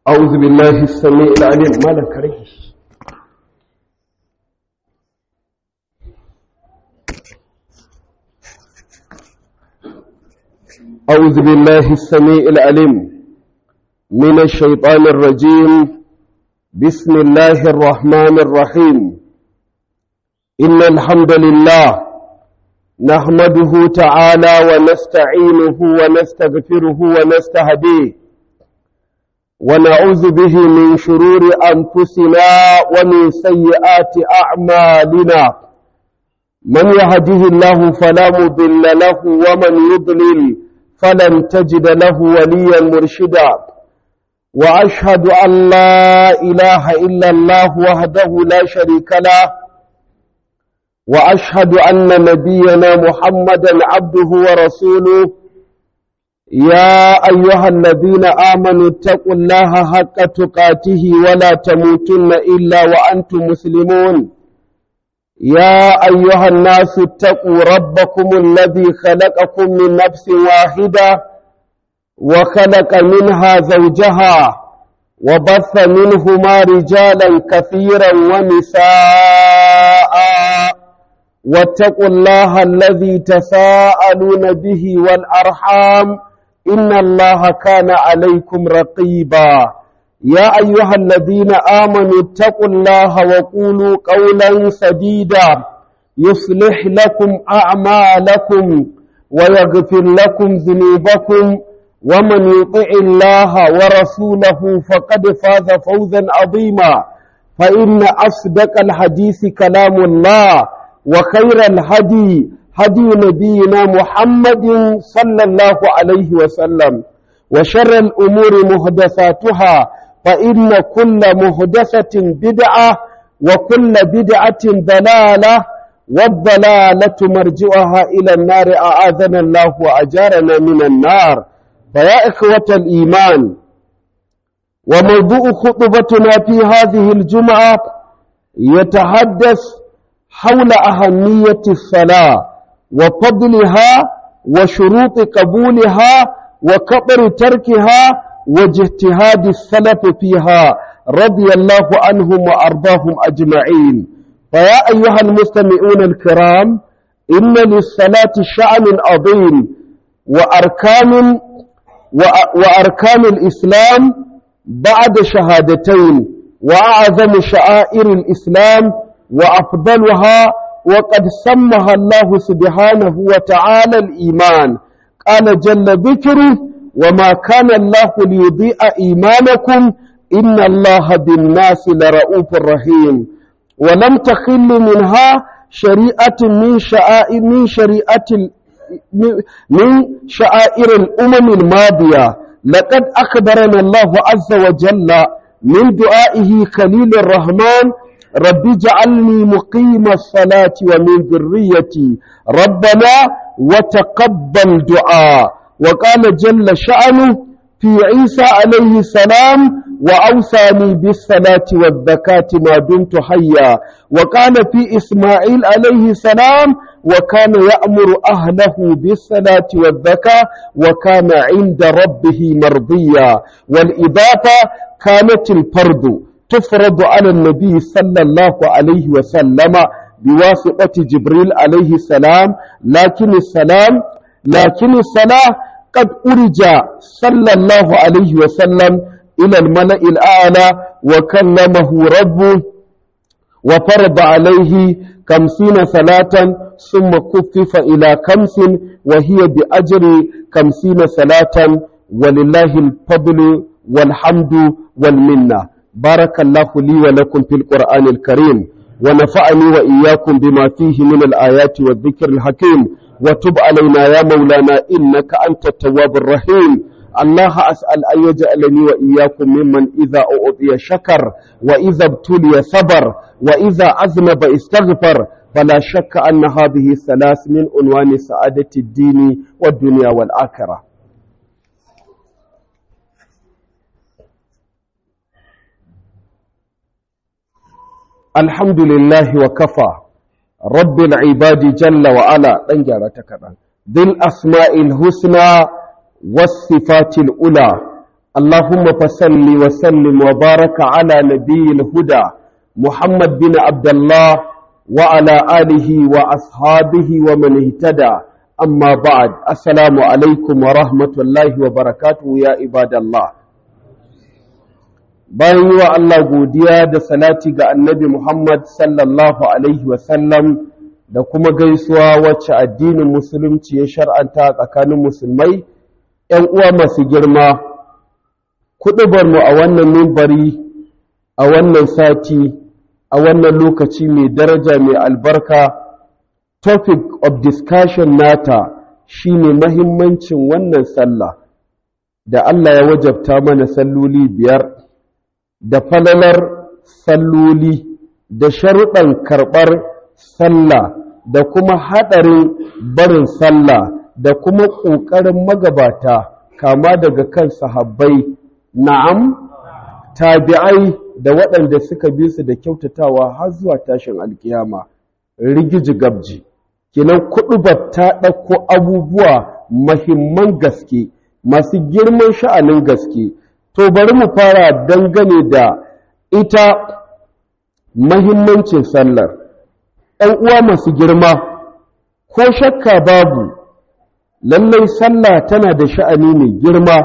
أعوذ بالله السميع العليم ما لك رجل أعوذ بالله السميع العليم من الشيطان الرجيم بسم الله الرحمن الرحيم إن الحمد لله نحمده تعالى ونستعينه ونستغفره ونستهديه ونعوذ به من شرور أنفسنا ومن سيئات أعمالنا من يهده الله فلا مضل له ومن يضلل فلن تجد له وليا مرشدا وأشهد أن لا إله إلا الله وحده لا شريك له وأشهد أن نبينا محمدا عبده ورسوله يا أيها الذين آمنوا اتقوا الله حق تقاته ولا تموتن إلا وأنتم مسلمون يا أيها الناس اتقوا ربكم الذي خلقكم من نفس واحدة وخلق منها زوجها وبث منهما رجالا كثيرا ونساء واتقوا الله الذي تساءلون به والأرحام إن الله كان عليكم رقيبا يا أيها الذين آمنوا اتقوا الله وقولوا قولا سديدا يصلح لكم أعمالكم ويغفر لكم ذنوبكم ومن يطع الله ورسوله فقد فاز فوزا عظيما فإن أصدق الحديث كلام الله وخير الهدي هدي نبينا محمد صلى الله عليه وسلم وشر الأمور مهدساتها فإن كل مهدسة بدعة وكل بدعة ضلالة والضلالة مرجعها إلى النار أعاذنا الله وأجارنا من النار فيا إخوة الإيمان وموضوع خطبتنا في هذه الجمعة يتحدث حول أهمية الصلاة وفضلها وشروط قبولها وكبر تركها واجتهاد السلف فيها رضي الله عنهم وأرضاهم أجمعين فيا أيها المستمعون الكرام إن للصلاة شأن عظيم وأركان وأركان الإسلام بعد شهادتين وأعظم شعائر الإسلام وأفضلها وقد سمها الله سبحانه وتعالى الإيمان قال جل ذكره وما كان الله ليضيء إيمانكم إن الله بالناس لرؤوف رحيم ولم تخل منها شريعة من شعائر من شريعة من شعائر الأمم الماضية لقد أخبرنا الله عز وجل من دعائه خليل الرحمن رب اجعلني مقيم الصلاة ومن ذريتي ربنا وتقبل دعاء وقال جل شأنه في عيسى عليه السلام وأوصاني بالصلاة والزكاة ما دمت حيا وقال في إسماعيل عليه السلام وكان يأمر أهله بالصلاة والزكاة وكان عند ربه مرضيا والإضافة كانت الفرض تفرض على النبي صلى الله عليه وسلم بواسطة جبريل عليه السلام لكن السلام لكن الصلاة قد أرج صلى الله عليه وسلم إلى الملأ الأعلى وكلمه ربه وفرض عليه خمسين صلاة ثم كفف إلى خمس وهي بأجر خمسين صلاة ولله الفضل والحمد والمنه بارك الله لي ولكم في القرآن الكريم ونفعني وإياكم بما فيه من الآيات والذكر الحكيم وتب علينا يا مولانا إنك أنت التواب الرحيم الله أسأل أن يجعلني وإياكم ممن إذا أعطي شكر وإذا ابتلي صبر وإذا أذنب استغفر فلا شك أن هذه الثلاث من عنوان سعادة الدين والدنيا والآخرة الحمد لله وكفى رب العباد جل وعلا دنجارة كذا ذي الأسماء الحسنى والصفات الأولى اللهم فصل وسلم وبارك على نبي الهدى محمد بن عبد الله وعلى آله وأصحابه ومن اهتدى أما بعد السلام عليكم ورحمة الله وبركاته يا عباد الله bayan yi wa Allah godiya da salati ga annabi Muhammad sallallahu Alaihi wasallam da kuma gaisuwa wacce addinin musulunci ya shar'anta tsakanin musulmai ‘yan uwa masu girma kuɗubarmu a wannan mimbari a wannan sati a wannan lokaci mai daraja mai albarka topic of discussion nata shine mahimmancin wannan sallah da Allah ya wajabta mana salloli biyar da falalar salloli da sharuɗan karɓar sallah da kuma haɗarin barin sallah da kuma ƙoƙarin magabata kama daga kan sahabbai na'am tabi'ai da waɗanda suka bi su da kyautatawa har zuwa tashin alkiyama rigiji gabji kinan kuɗubar ta ɗauko abubuwa mahimman gaske masu girman sha'anin gaske to bari mu fara dangane da ita mahimmancin sallar ‘yan uwa masu girma ko shakka babu lallai sallah tana da sha'ani mai girma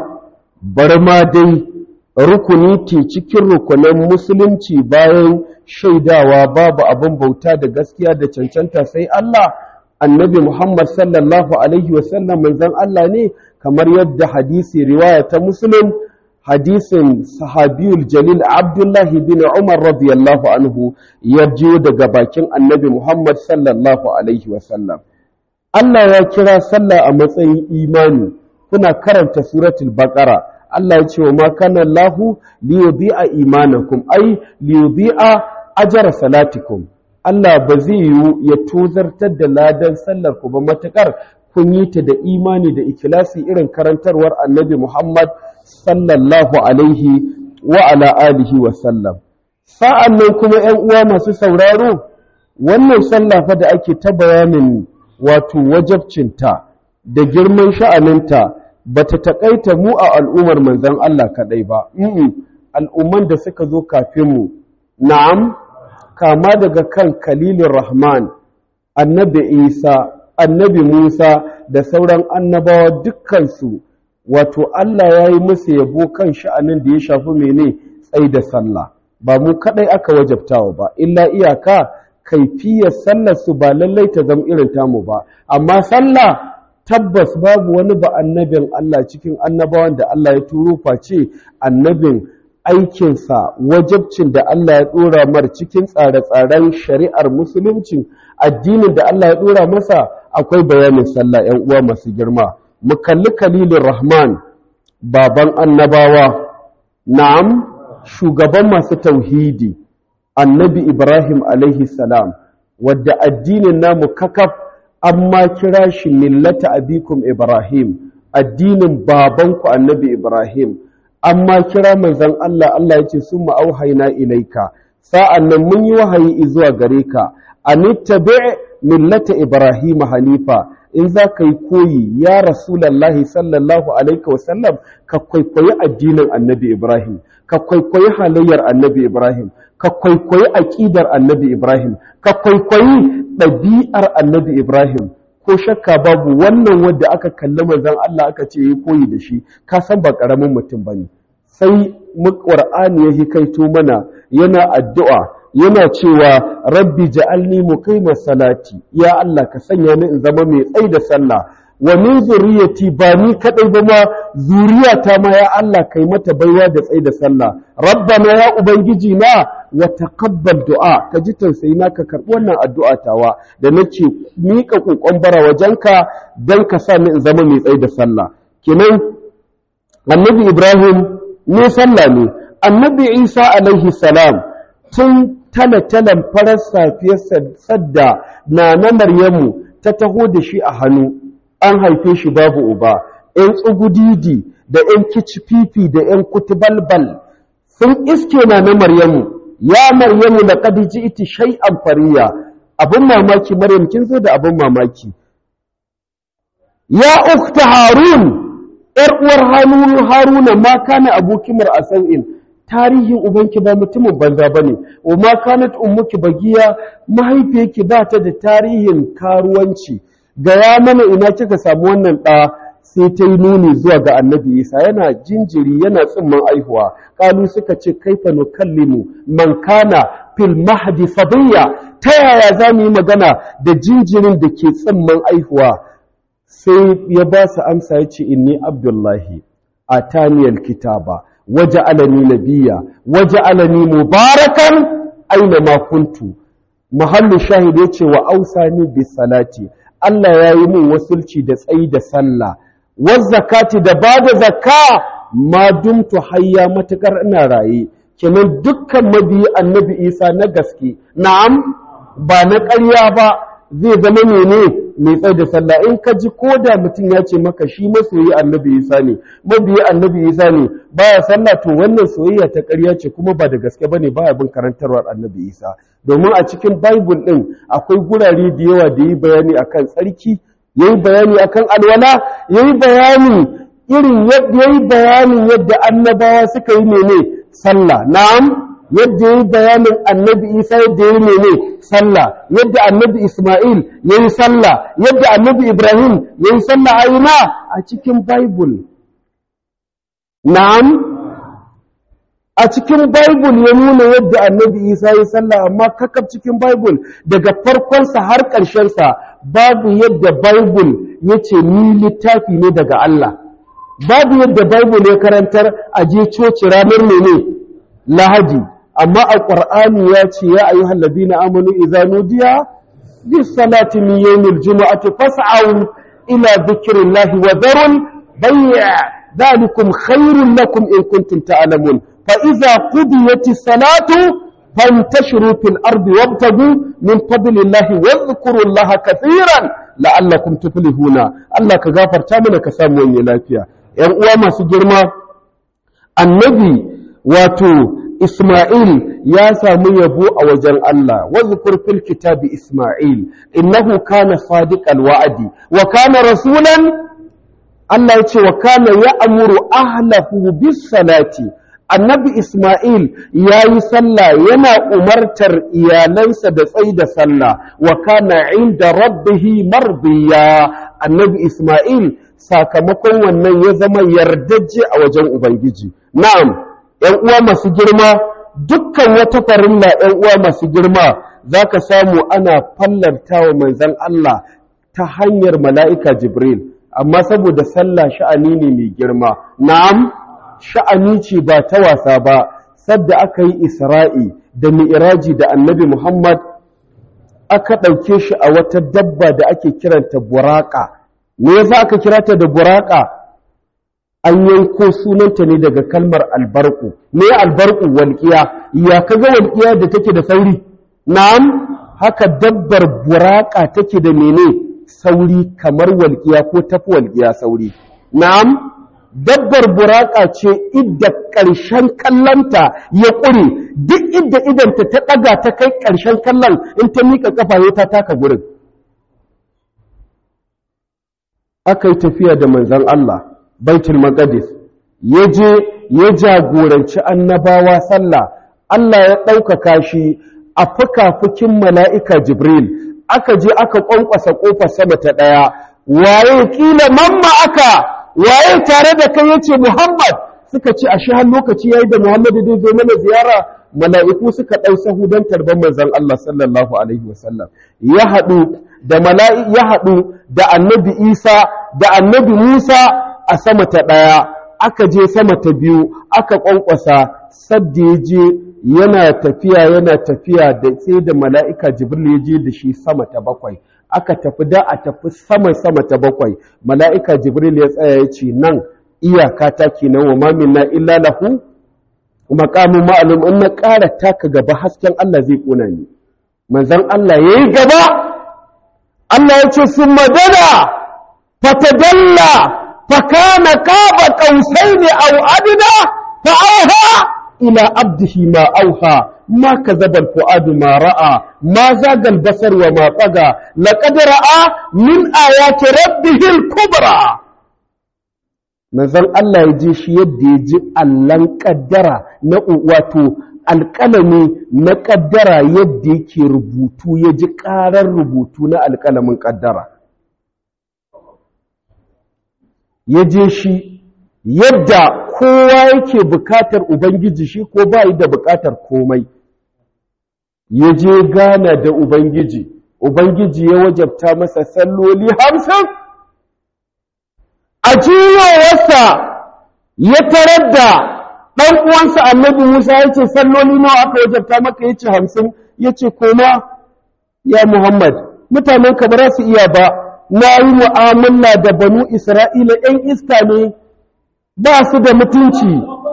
bar ma dai rukuni ce cikin rukunan musulunci bayan shaidawa babu abin bauta da gaskiya da cancanta sai Allah annabi Muhammad sallallahu alaihi wasallam manzon Allah ne kamar yadda hadisi riwaya ta muslim hadisin sahabiyul jalil abdullahi bin umar radiyallahu anhu ya jiyo daga bakin annabi muhammad sallallahu alaihi wasallam Allah ya kira sallah a matsayin imani kuna karanta suratul baqara Allah ya ce wa ma kana Allahu liyudhi'a imanakum ay liyudhi'a ajra salatikum Allah ba zai yiwu ya tozartar da ladan sallar ku ba matakar kun yi ta da imani da ikilasi irin karantarwar annabi Muhammad sallallahu alaihi wa ala alihi wa sallam sa'an nan kuma ‘yan uwa masu sauraro wannan sallah fa da ake ta bayanin wato wajabcinta da girman sha'aninta ba ta taƙaita mu a al'ummar manzan Allah kaɗai ba al'umman da suka zo kafinmu na'am kama daga kan kalilin rahman annabi isa annabi musa da sauran annabawa dukkansu wato Allah ya yi musu yabo kan sha'anin da ya shafi mene tsai da sallah ba mu kadai aka wajabtawa ba illa iyaka kaifiyar sallar su ba lallai ta zama irin tamu ba amma sallah tabbas babu wani ba annabin Allah cikin annabawan da Allah ya turo face annabin aikinsa wajabcin da Allah ya dora mar cikin tsare-tsaren shari'ar musulunci addinin da Allah ya dora masa akwai bayanin sallah 'yan uwa masu girma mu kalli kalilin rahman baban annabawa na'am shugaban masu tauhidi annabi ibrahim alaihi salam wadda addinin namu kakaf amma kira shi millata abikum ibrahim addinin babanku annabi ibrahim amma kira manzon Allah Allah ya ce sun ma'auhaina ilaika sa'an nan mun yi wahayi zuwa gare ka anittabi' millata ibrahim hanifa in za ka yi koyi ya rasulallahi sallallahu alaihi wasallam ka kwaikwayi addinin annabi ibrahim ka kwaikwayi halayyar annabi ibrahim ka kwaikwayi aƙidar annabi ibrahim ka kwaikwayi ɗabi'ar annabi ibrahim ko shakka babu wannan wadda aka kalli manzon Allah aka ce yi koyi da shi ka san ba ƙaramin mutum bane sai mu ƙur'ani ya hikaito mana yana addu'a yana cewa rabbi ja'alni muqimas salati ya Allah ka sanya ni in zama mai tsai da sallah wa min zuriyati ba ni kadai ba ma zuriyata ma ya Allah kai mata baiwa da tsai da sallah rabbana ya ubangiji na wa taqabbal du'a ka ji tausayi na ka karbi wannan addu'a tawa da nake mika kokon bara wajenka dan ka sa ni in zama mai tsai da sallah kenan annabi Ibrahim ne sallah ne annabi Isa alaihi salam tun tale-talen farar safiyar sadda na na Maryamu ta taho da shi a hannu an haife shi babu uba ‘yan tsugudidi da ‘yan kicififi da ‘yan kutubalbal sun iske na na Maryamu ya Maryamu da kadiji iti shai'an fariya abin mamaki Maryam kin zo da abin mamaki ya ukta Harun ‘yar uwar haruna ma kana abokimar a sau'in tarihin ubanki ba mutumin banza ba ne wa ma kanat ummuki bagiya mahaifiyarki ba ta da tarihin karuwanci gaya mana ina kika samu wannan ɗa sai ta yi nuni zuwa ga annabi isa yana jinjiri yana tsimman aihuwa kalu suka ce kaifa nukallimu man kana fil mahdi sabiya ta yaya za mu yi magana da jinjirin da ke tsimman aihuwa sai ya ba su amsa ya ce inni abdullahi a taniyar kitaba waje alani nabiya waje alani mubarakan aina ma kuntu mahallu shahid ya ce wa ausani bis salati Allah ya yi min wasulci da tsayi da sallah wazzakati da ba da zakka ma dumtu hayya matukar ina raye kenan dukkan mabiyi annabi isa na gaske na'am ba na ƙarya ba zai zama mene mai tsaye da sallah in ka ji ko da mutum ya ce maka shi masoyi annabi isa ne mabiyi annabi isa ne baya sallah to wannan soyayya ta ƙarya ce kuma ba da gaske bane baya bin karantarwar annabi isa domin a cikin bible din akwai gurare da yawa da yi bayani akan tsarki yayi bayani akan alwala yayi bayani irin yadda yayi bayanin yadda annabawa suka yi mene sallah na'am yadda yayi bayanin annabi Isa yadda yayi mene sallah yadda annabi Isma'il yayi sallah yadda annabi Ibrahim yayi sallah a ina a cikin bible na'am a cikin bible ya nuna yadda annabi Isa yayi sallah amma kakab cikin bible daga farkonsa har ƙarshensa babu yadda Bible ya ce ni littafi ne daga Allah, babu yadda Bible ya karantar a je coci ranar ne Lahadi, amma a ƙwar'ani ya ce ya ayi hallabi na amonu izanudiya, bi salati min yawmil juma'ati fas'au ila dhikrillahi wa dharul bay'a dhalikum khairun lakum in kuntum ta'lamun fa idza qudiyatis salatu فانتشروا في الأرض وابتغوا من فضل الله واذكروا الله كثيرا لعلكم تفلحون الله كغفر تامنا كسامو yin lafiya ƴan uwa masu girma annabi wato Isma'il ya samu yabo a wajen Allah wazkur fil kitabi Isma'il innahu kana sadiqal wa'di wa kana rasulan Allah ya ce wa kana ya'muru ahlahu bis salati annabi Ismail ya yi sallah yana umartar iyalansa da tsayi da sallah wa kana inda rabbihi mardiya annabi Ismail sakamakon wannan ya zama yardajje a wajen Ubangiji na'am ‘yan uwa masu girma dukkan wata farilla ‘yan uwa masu girma za ka samu ana fallarta wa manzan Allah ta hanyar mala'ika Jibril amma saboda sallah sha'ani ne mai girma na'am sha'ani ce ba ta wasa ba sadda aka yi isra'i da mi'iraji da annabi Muhammad aka ɗauke shi a wata dabba da ake kiranta buraka me yasa aka kira ta da buraka an yanko sunanta ne daga kalmar albarku me albarku walƙiya ya kaga walƙiya da take da sauri na'am haka dabbar buraka take da mene sauri kamar walƙiya ko tafi walƙiya sauri na'am dabbar buraka ce idda ƙarshen kallonta ya ƙure duk idda idanta ta ɗaga ta kai ƙarshen kallon in ta miƙa ƙafa ya ta taka gurin aka yi tafiya da manzan Allah baitul maqdis ya je ya jagoranci annabawa sallah Allah ya ɗaukaka shi a fuka-fukin mala'ika Jibril aka je aka ƙwanƙwasa ƙofar sama ta ɗaya waye ƙila mamma aka waye tare da kai yace Muhammad suka ce ashe har lokaci yayi da Muhammad zai zo mana ziyara mala'iku suka dau sahu dan tarban manzon Allah sallallahu alaihi wasallam ya hadu da mala'i ya hadu da annabi Isa da annabi Musa a sama ta daya aka je sama ta biyu aka kwankwasa sadda ya je yana tafiya yana tafiya da sai da mala'ika Jibril ya je da shi sama ta bakwai aka tafi da a tafi sama sama ta bakwai mala'ika jibril ya tsaya ya ce nan iyaka ta kenan wa mamin na illa lahu maqamun ma'lum in na ƙara taka gaba hasken Allah zai ƙona ni manzon Allah yayi gaba Allah ya ce sun madana fatadalla fakana qaba qausaini aw adna fa auha ila abdihi ma auha ما كذب الفؤاد ما رأى ما زاغ البصر وما طغى لقد رأى من آيات ربه الكبرى manzon Allah ya je shi yadda ya ji allan kaddara na wato alƙalami na kaddara yadda yake rubutu ya ji ƙarar rubutu na alƙalamin kaddara ya je shi yadda kowa yake bukatar ubangiji shi ko ba da bukatar komai ya je gana da ubangiji ubangiji ya wajabta masa salloli hamsin a jiyowarsa ya tarar da ɗan uwansa annabi Musa ya ce salloli nawa aka wajabta maka ya ce hamsin ya ce koma ya Muhammad mutanen ka ba su iya ba na yi mu'amala da banu Isra'ila ‘yan iska ne ba su da mutunci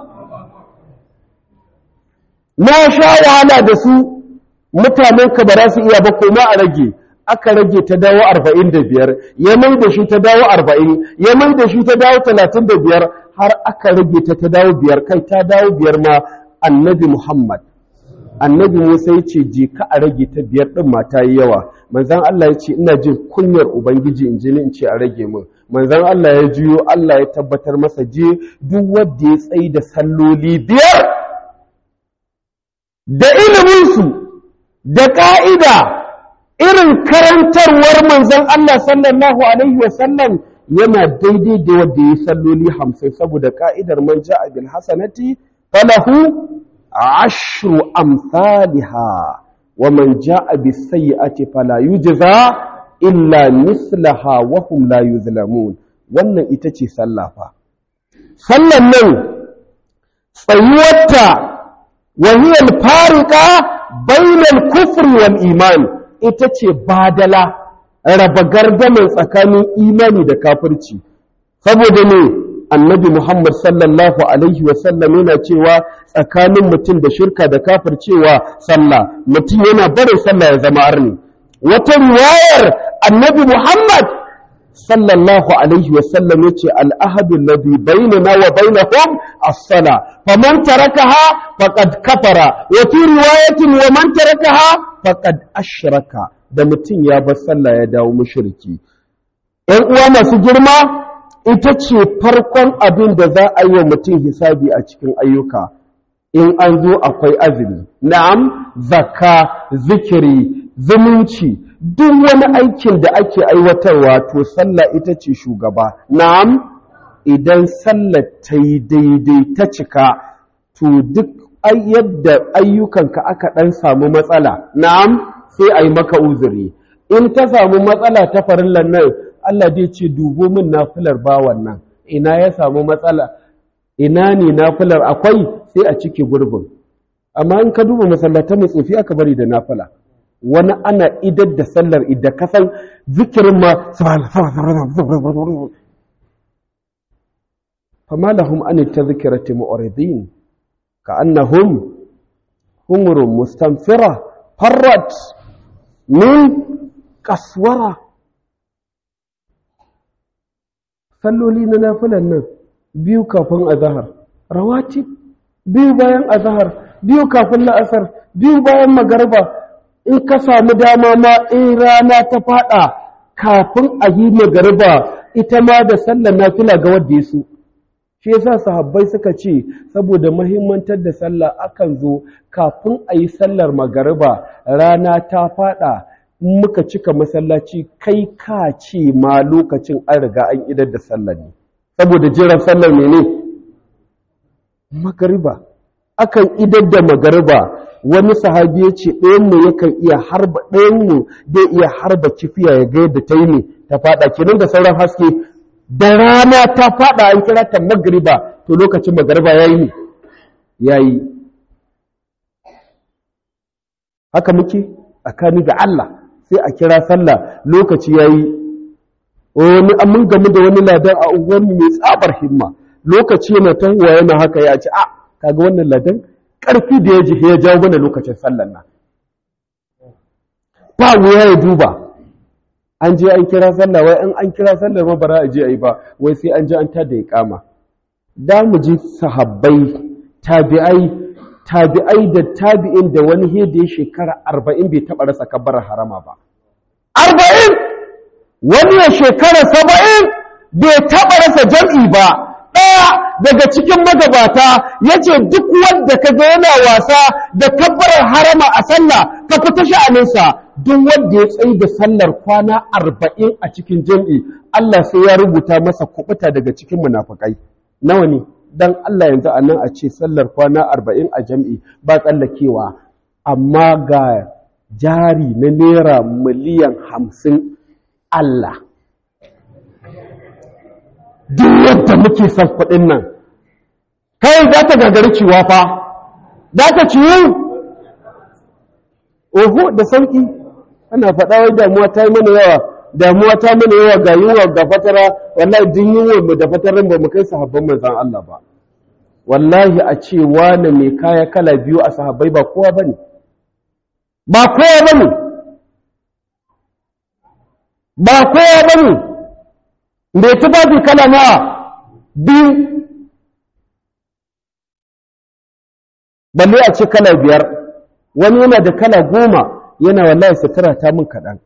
na sha wahala da su mutanen ka ba su iya ba koma a rage aka rage ta dawo arba'in da biyar ya mai da shi ta dawo arba'in ya mai da shi ta dawo talatin da biyar har aka rage ta ta dawo biyar kai ta dawo biyar ma annabi muhammad annabi musa ya ce je ka a rage ta biyar ɗin mata yi yawa manzan allah ya ce ina jin kunyar ubangiji in ji ni in ce a rage min manzan allah ya juyo allah ya tabbatar masa je duk wanda ya tsayi da salloli biyar da iliminsu da ƙa'ida irin karantarwar manzon Allah sallallahu Alaihi wasallam yana daidai da wadda ya salloli hamsin saboda ka'idar man ja'a bil hasanati falahu ashru amsalha wa man ja'a bis sayyi'ati fala yujza illa mislaha wa hum la yuzlamun wannan ita ce sallafa sallan nan tsayuwarta wa hiya al-fariqa bainal kufri wal iman ita ce badala raba gardamin tsakanin imani da kafirci saboda ne annabi Muhammad sallallahu alaihi wasallam yana cewa tsakanin mutum da shirka da kafircewa sallah mutum yana barin sallah ya zama arni wata riwayar annabi Muhammad sallallahu alaihi wasallam yace al-ahadu alladhi bainana wa bainahum as-sala faman tarakaha faqad kafara wa fi riwayatin wa man tarakaha faqad ashraka da mutum ya bar sallah ya dawo mushriki ɗan uwa masu girma ita ce farkon abin da za a yi wa mutum hisabi a cikin ayyuka in an zo akwai azumi na'am zakka zikiri zumunci duk wani aikin da ake aiwatarwa to sallah ita ce shugaba na'am idan sallah ta yi daidai ta cika to duk yadda ayyukanka aka ɗan samu matsala na'am sai a yi maka uzuri in ta samu matsala ta farillan nan Allah zai ce dubo min nafilar bawan nan ina ya samu matsala ina ne nafilar akwai sai a cike gurbin amma in ka duba masallatan mai tsofi aka bari da nafila wani ana idar da sallar idan kasan zikirin ma fama lahum an tadhkirati mu'ridin ka'annahum humurun mustanfira farrat min kaswara salloli na nafilan nan biyu kafin azahar rawatib biyu bayan azahar biyu kafin la'asar biyu bayan magarba in ka samu dama ma in rana ta fada kafin a yi magarba ita ma da sallar nafila ga wadda su shi yasa sahabbai suka ce saboda mahimmantar da sallah akan zo kafin a yi sallar magariba rana ta fada muka cika masallaci kai ka ce ma lokacin an riga an idar da sallar ne saboda jiran sallar ne ne magariba akan idar da magariba wani sahabi ya ce ɗayanmu yakan iya harba ɗayanmu zai iya harba kifiya ya ga yadda ta yi ne ta fada kenan da sauran haske da rana ta fada an kira ta magriba to lokacin magriba yayi ne yayi haka muke tsakani da Allah sai a kira sallah lokaci yayi wani mun gamu da wani ladan a unguwarmu mai tsabar himma lokaci yana tahuwa yana haka ya ce a kaga wannan ladan karfi da ya ji ya jawo mana lokacin sallar nan ba wuya ya duba an je an kira sallah wai in an kira sallar ma bara a je a yi ba wai sai an je an tada iqama da mu ji sahabbai tabi'ai tabi'ai da tabi'in da wani hede ya shekara arba'in bai taɓa rasa kabbar harama ba arba'in wani ya shekara saba'in bai taɓa rasa jam'i ba daga cikin magabata ya ce duk wanda ka ga yana wasa da kabbarar harama a sallah ka fita sha'aninsa duk wanda ya tsayi da sallar kwana arba'in a cikin jam'i Allah sai ya rubuta masa kubuta daga cikin munafukai nawa ne dan Allah yanzu a nan a ce sallar kwana arba'in a jam'i ba tsallakewa amma ga jari na naira miliyan hamsin Allah duk yadda muke son kuɗin nan kai za ta gagari ciwa fa za ta ciwu oho da sauƙi ana faɗa wai damuwa ta yi mana yawa damuwa ta mana yawa ga yunwa ga fatara wallahi din yunwa mu da fatarin ba mu kai sahabban manzon Allah ba wallahi a ce wane mai kaya kala biyu a sahabbai ba kowa bane ba kowa bane ba kowa bane mai tufafi kala na biyu balle a ce kala biyar wani yana da kala goma yana wallahi sutura ta min kaɗan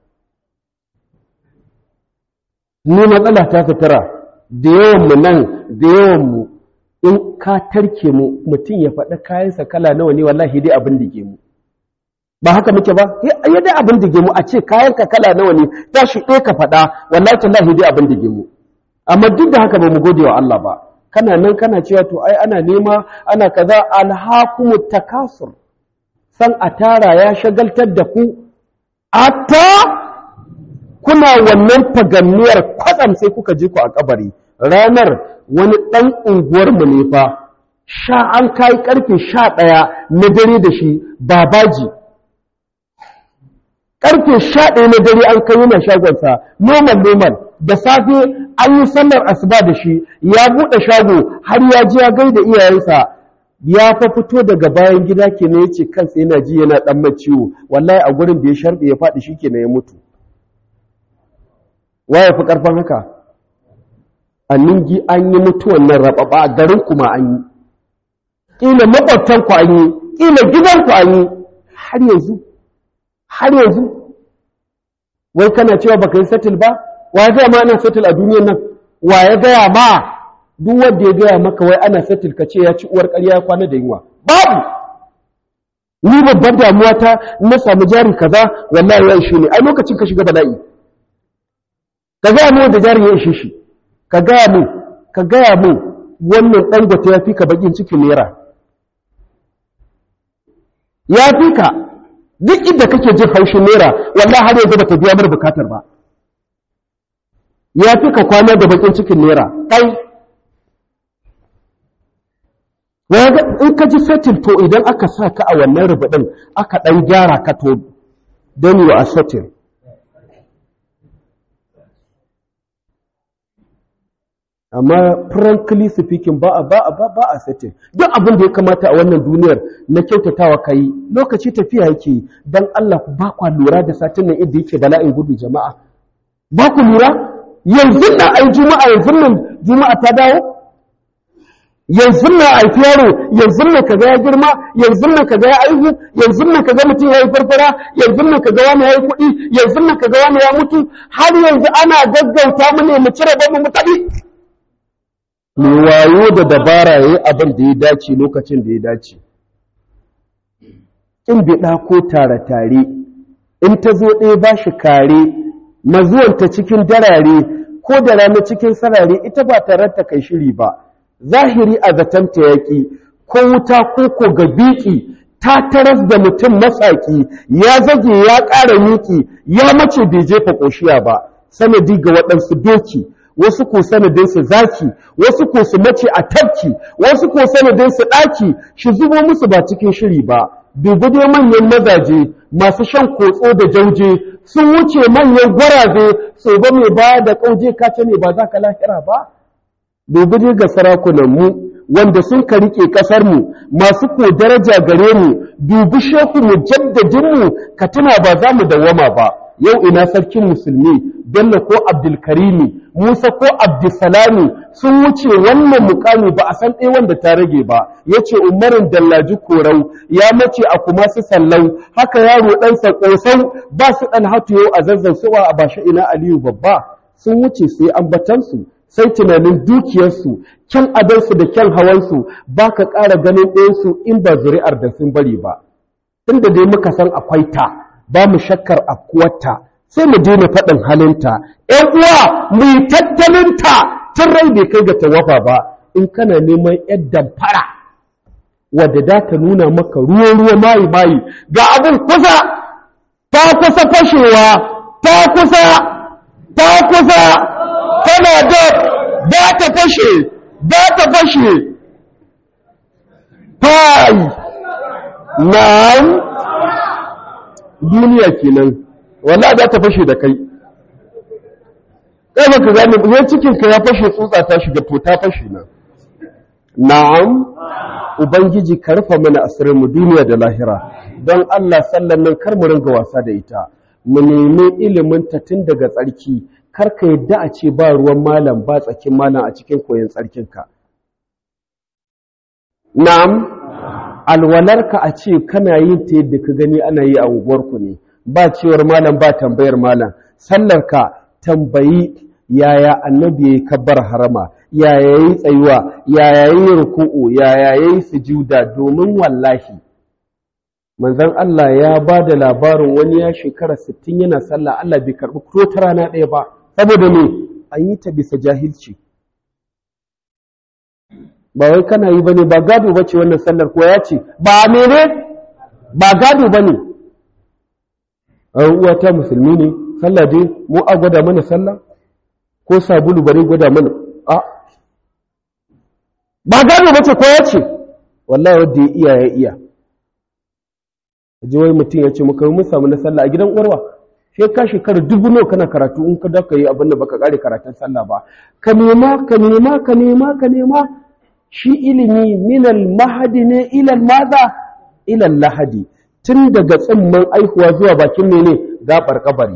ni matsala ta sutura da yawanmu nan da yawanmu in ka tarke mu mutum ya faɗa kayansa kala nawa ne wallahi dai abin dige mu ba haka muke ba ya dai abin dige mu a ce kayanka kala nawa ne tashi ɗaya ka faɗa wallahi tallahi dai abin dige mu amma duk da haka ba mu gode wa Allah ba kana nan kana cewa to ai ana nema ana kaza alhakumu takasur san a tara ya shagaltar da ku atta kuna wannan faganniyar kwatsam sai kuka je ku a kabari ranar wani ɗan unguwarmu ne fa sha an kai karfe sha ɗaya na dare da shi babaji karfe sha ɗaya na dare an kai yana shagonsa normal normal da safe an yi sallar asuba da shi ya buɗe shago har ya ji ya gaida iyayensa ya fa fito daga bayan gida kenan yace kansa yana ji yana dan mai ciwo wallahi a gurin da ya sharbe ya faɗi shikenan ya mutu waye fi karfin haka a ningi an yi mutuwan nan rababa a garin kuma an yi kila makwabtan ku an yi kila gidan ku an yi har yanzu har yanzu wai kana cewa baka yi settle ba wa ya gaya ma ana settle a duniyan nan wa ya gaya ma duk wanda ya gaya maka wai ana settle ka ce ya ci uwar ƙarya ya kwana da yunwa babu ni babbar damuwa ta na samu jari kaza wallahi ya ishe ne ai lokacin ka shiga bala'i ka gaya mu wanda jari ya ishe shi ka gaya mu ka gaya mu wannan dangote ya fi ka bakin cikin naira ya fi ka duk inda kake jin haushin naira wallahi har yanzu bata biya mar bukatar ba ya fi ka kwana da bakin cikin naira kai in ka ji setil to idan aka sa ka a wannan rubutun aka ɗan gyara ka to don yi a setil amma frankly speaking ba a ba a ba ba a setil duk abin da ya kamata a wannan duniyar na kyautatawa ka yi lokaci tafiya yake yi don Allah ba kwa lura da satin nan inda yake bala'in gudu jama'a ba ku lura yanzu na ai juma'a yanzu nan juma'a ta dawo yanzu na haifi yaro yanzu na kaga ya girma yanzu na kaga ya aihu yanzu na kaga mutum ya yi farfara yanzu na kaga wani ya yi kuɗi yanzu na kaga wani ya mutu har yanzu ana gaggauta mu ne mu cire bamu mu tabi mai wayo da dabara yayi abin da ya dace lokacin da ya dace in biɗa ko tare tare in ta zo ɗaya ba shi kare mazuwanta cikin darare ko da rana cikin sarare ita ba tare ta kai shiri ba zahiri a zatanta yaƙi ko wuta ko ko ga biki ta taras da mutum matsaki ya zage ya ƙara miki ya mace bai jefa ƙoshiya ba sanadi ga waɗansu doki wasu ko sanadinsu zaki wasu ko su mace a tafki wasu ko sanadinsu ɗaki shi zubo musu ba cikin shiri ba dubi dai manyan mazaje masu shan kotso da jauje sun wuce manyan gwaraze so ba mai ba da ƙauje kace ne ba za ka lahira ba dubi dai ga sarakunanmu wanda sun ka rike ƙasarmu masu ko daraja gare mu dubi shehu mu jaddadinmu ka tuna ba za mu dawwama ba yau ina sarkin musulmi bello ko abdulkarimi musa ko abdulsalami sun wuce wannan mukami ba a san ɗaya wanda ta rage ba ya ce umarin dallaji korau ya mace a kuma su sallau haka yaro ɗansa ƙosau ba su ɗan hatu yau a zazzan suwa a bashi ina aliyu babba sun wuce sai ambatansu sai tunanin dukiyarsu kyan adansu da kyan hawansu ba ka ƙara ganin ɗayansu in ba zuri'ar da sun bari ba inda dai muka san akwai ta ba mu shakkar afkuwarta sai mu daina faɗin halinta ‘yan uwa mu yi tattalinta tun rai bai kai ga tawafa ba in kana neman ‘yan damfara wadda da ta nuna maka ruwa-ruwa mayi-mayi ga abin kusa ta kusa fashewa ta kusa ta kusa tana da ba ta fashe ba ta fashe fai na'am duniya kenan wallahi za ta fashe da kai kai baka gane yan cikin ka ya fashe tsutsa ta shiga to ta fashe nan na'am ubangiji ka rufa mana asirin mu duniya da lahira don Allah sallan nan kar mu ringa wasa da ita mu nemi ilimin ta tun daga tsarki kar ka yadda a ce ba ruwan malam ba tsakin malam a cikin koyon tsarkin ka na'am alwalarka a ce kana yin ta yadda ka gani ana yi a unguwarku ne ba cewar malam ba tambayar malam sallarka tambayi yaya annabi ya yi kabbar harama yaya yi tsayuwa yaya yi ruku'u yaya yi sujuda domin wallahi manzon Allah ya ba da labarin wani ya shekara 60 yana sallah Allah bai karbi ko ta rana ɗaya ba saboda me an yi ta bisa jahilci ba wai kana yi bane ba gado bace wannan sallar ko ya ce ba mene ba gado bane uwa ta musulmi ne sallah dai mu a gwada mana sallah ko sabulu bari gwada mana a ba gado bace ko ya ce wallahi wanda ya iya ya iya ji wai mutum ya ce muka mun samu na sallah a gidan uwarwa sai ka shekara dubu nawa kana karatu in ka da ka yi abin da baka kare karatun sallah ba ka nema ka nema ka nema ka nema shi ilimi minal mahadi ne ilal maza ilal lahadi tun daga tsimman aihuwa zuwa bakin mene gabar kabari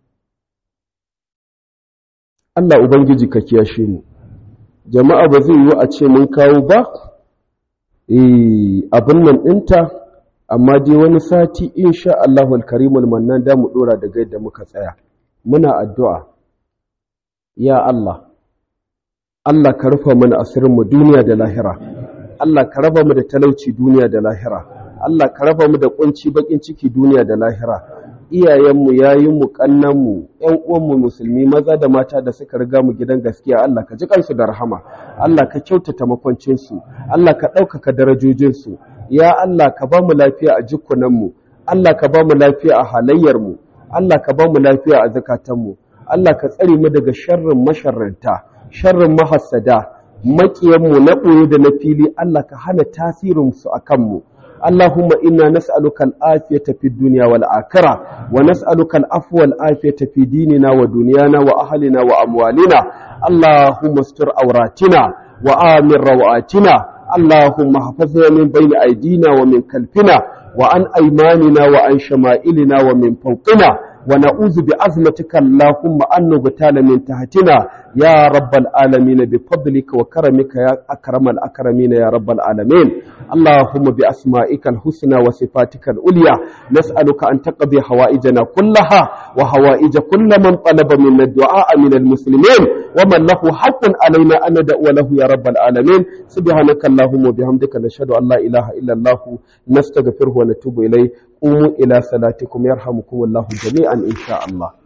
Allah ubangiji ka kiyashe mu jama'a ba zai yi a ce mun kawo ba eh abin nan ɗinta amma dai wani sati insha Allahul karimul mannan da mu dora daga yadda muka tsaya muna addu'a ya Allah Allah ka rufa mana asirin mu duniya da lahira Allah ka raba mu da talauci duniya da lahira Allah ka raba mu da kunci bakin ciki duniya da lahira iyayenmu yayinmu kannanmu ƴan uwanmu musulmi maza da mata da suka riga mu gidan gaskiya Allah ka ji kansu da rahama Allah ka kyautata makwancinsu Allah ka ɗaukaka darajojinsu ya Allah ka ba mu lafiya a jikunanmu Allah ka ba mu lafiya a halayyarmu Allah ka ba mu lafiya a zakatanmu Allah ka tsare mu daga sharrin masharranta sharrin mahassada maƙiyanmu na ɓoye da na fili Allah ka hana tasirinsu a kanmu اللهم إنا نسألك الآفية في الدنيا والآخرة ونسألك العفو والآفية في ديننا ودنيانا وأهلنا وأموالنا اللهم استر عوراتنا وآمن روآتنا اللهم احفظنا من بين أيدينا ومن خلفنا وعن أيماننا وعن شمائلنا ومن فوقنا ونعوذ بعظمتك اللهم أن نغتال من تحتنا يا رب العالمين بفضلك وكرمك يا أكرم الأكرمين يا رب العالمين اللهم بأسمائك الحسنى وصفاتك العليا نسألك أن تقضي حوائجنا كلها وحوائج كل من طلب منا الدعاء من المسلمين ومن له حق علينا أن ندعو له يا رب العالمين سبحانك اللهم وبحمدك نشهد أن لا إله إلا الله نستغفره ونتوب إليه قوموا إلى صلاتكم يرحمكم الله جميعا إن شاء الله